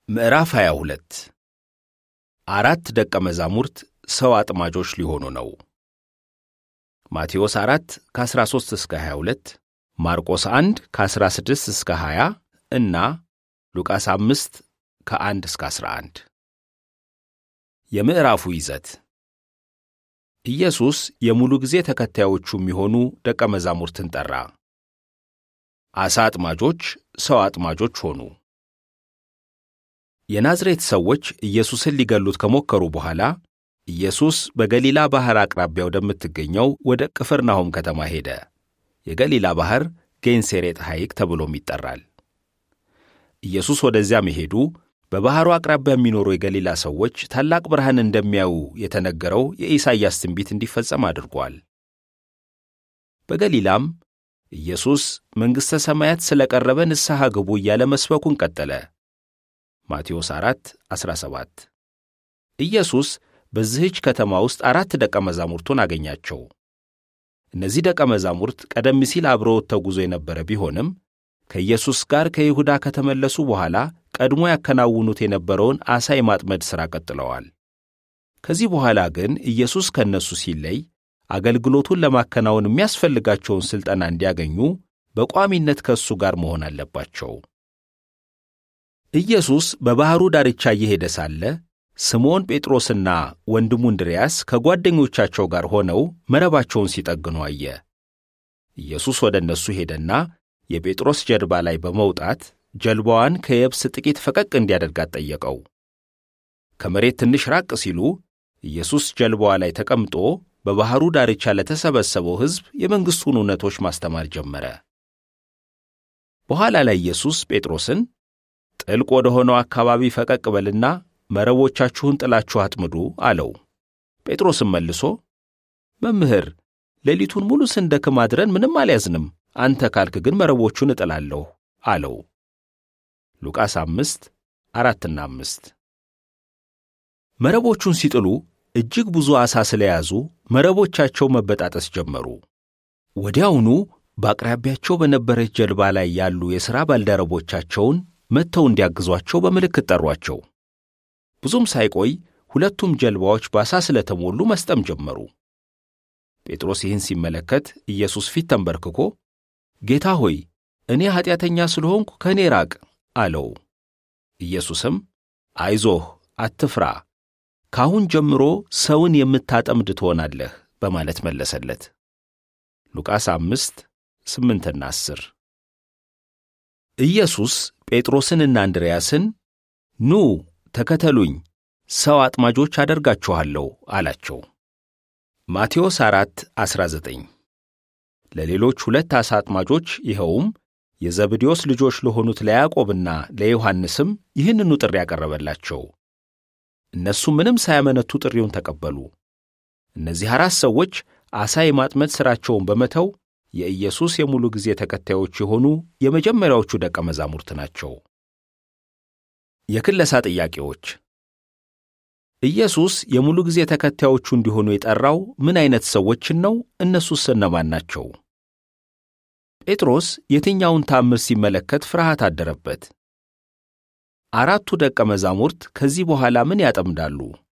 ምዕራፍ 22 አራት ደቀ መዛሙርት ሰው አጥማጆች ሊሆኑ ነው። ማቴዎስ 4 ከ13 እስከ 22፣ ማርቆስ 1 ከ16 እስከ 20 እና ሉቃስ 5 ከ1 እስከ 11። የምዕራፉ ይዘት ኢየሱስ የሙሉ ጊዜ ተከታዮቹ የሚሆኑ ደቀ መዛሙርትን ጠራ። ዓሣ አጥማጆች ሰው አጥማጆች ሆኑ። የናዝሬት ሰዎች ኢየሱስን ሊገሉት ከሞከሩ በኋላ ኢየሱስ በገሊላ ባሕር አቅራቢያ ወደምትገኘው ወደ ቅፍርናሆም ከተማ ሄደ። የገሊላ ባሕር ጌንሴሬጥ ሐይቅ ተብሎም ይጠራል። ኢየሱስ ወደዚያ መሄዱ በባሕሩ አቅራቢያ የሚኖሩ የገሊላ ሰዎች ታላቅ ብርሃን እንደሚያዩ የተነገረው የኢሳይያስ ትንቢት እንዲፈጸም አድርጓል። በገሊላም ኢየሱስ መንግሥተ ሰማያት ስለ ቀረበ ንስሐ ግቡ እያለ መስበኩን ቀጠለ። ማቴዎስ 4 17 ኢየሱስ በዚህች ከተማ ውስጥ አራት ደቀ መዛሙርቱን አገኛቸው። እነዚህ ደቀ መዛሙርት ቀደም ሲል አብረውት ተጉዞ የነበረ ቢሆንም ከኢየሱስ ጋር ከይሁዳ ከተመለሱ በኋላ ቀድሞ ያከናውኑት የነበረውን ዓሣ የማጥመድ ሥራ ቀጥለዋል። ከዚህ በኋላ ግን ኢየሱስ ከእነሱ ሲለይ አገልግሎቱን ለማከናወን የሚያስፈልጋቸውን ሥልጠና እንዲያገኙ በቋሚነት ከእሱ ጋር መሆን አለባቸው። ኢየሱስ በባሕሩ ዳርቻ እየሄደ ሳለ ስምዖን ጴጥሮስና ወንድሙ እንድርያስ ከጓደኞቻቸው ጋር ሆነው መረባቸውን ሲጠግኑ አየ። ኢየሱስ ወደ እነሱ ሄደና የጴጥሮስ ጀልባ ላይ በመውጣት ጀልባዋን ከየብስ ጥቂት ፈቀቅ እንዲያደርጋት ጠየቀው። ከመሬት ትንሽ ራቅ ሲሉ ኢየሱስ ጀልባዋ ላይ ተቀምጦ በባሕሩ ዳርቻ ለተሰበሰበው ሕዝብ የመንግሥቱን እውነቶች ማስተማር ጀመረ። በኋላ ላይ ኢየሱስ ጴጥሮስን ጥልቅ ወደ ሆነው አካባቢ ፈቀቅ በልና መረቦቻችሁን ጥላችሁ አጥምዱ አለው። ጴጥሮስም መልሶ መምህር፣ ሌሊቱን ሙሉ ስንደክም አድረን ምንም አልያዝንም፣ አንተ ካልክ ግን መረቦቹን እጥላለሁ አለው። ሉቃስ አምስት አራትና አምስት መረቦቹን ሲጥሉ እጅግ ብዙ ዓሣ ስለያዙ መረቦቻቸው መበጣጠስ ጀመሩ። ወዲያውኑ በአቅራቢያቸው በነበረች ጀልባ ላይ ያሉ የሥራ ባልደረቦቻቸውን መጥተው እንዲያግዟቸው በምልክት ጠሯቸው። ብዙም ሳይቆይ ሁለቱም ጀልባዎች በዓሣ ስለተሞሉ መስጠም ጀመሩ። ጴጥሮስ ይህን ሲመለከት ኢየሱስ ፊት ተንበርክኮ ጌታ ሆይ እኔ ኀጢአተኛ ስለሆንኩ ከእኔ ራቅ አለው። ኢየሱስም አይዞህ፣ አትፍራ፣ ካሁን ጀምሮ ሰውን የምታጠምድ ትሆናለህ በማለት መለሰለት። ሉቃስ አምስት ስምንትና አስር ኢየሱስ ጴጥሮስንና እንድርያስን ኑ ተከተሉኝ፣ ሰው አጥማጆች አደርጋችኋለሁ አላቸው። ማቴዎስ 4 19 ለሌሎች ሁለት ዓሣ አጥማጆች ይኸውም የዘብዴዎስ ልጆች ለሆኑት ለያዕቆብና ለዮሐንስም ይህንኑ ጥሪ ያቀረበላቸው። እነሱ ምንም ሳያመነቱ ጥሪውን ተቀበሉ። እነዚህ አራት ሰዎች ዓሣ የማጥመድ ሥራቸውን በመተው የኢየሱስ የሙሉ ጊዜ ተከታዮች የሆኑ የመጀመሪያዎቹ ደቀ መዛሙርት ናቸው። የክለሳ ጥያቄዎች ኢየሱስ የሙሉ ጊዜ ተከታዮቹ እንዲሆኑ የጠራው ምን አይነት ሰዎችን ነው? እነሱስ እነማን ናቸው? ጴጥሮስ የትኛውን ታምር ሲመለከት ፍርሃት አደረበት? አራቱ ደቀ መዛሙርት ከዚህ በኋላ ምን ያጠምዳሉ?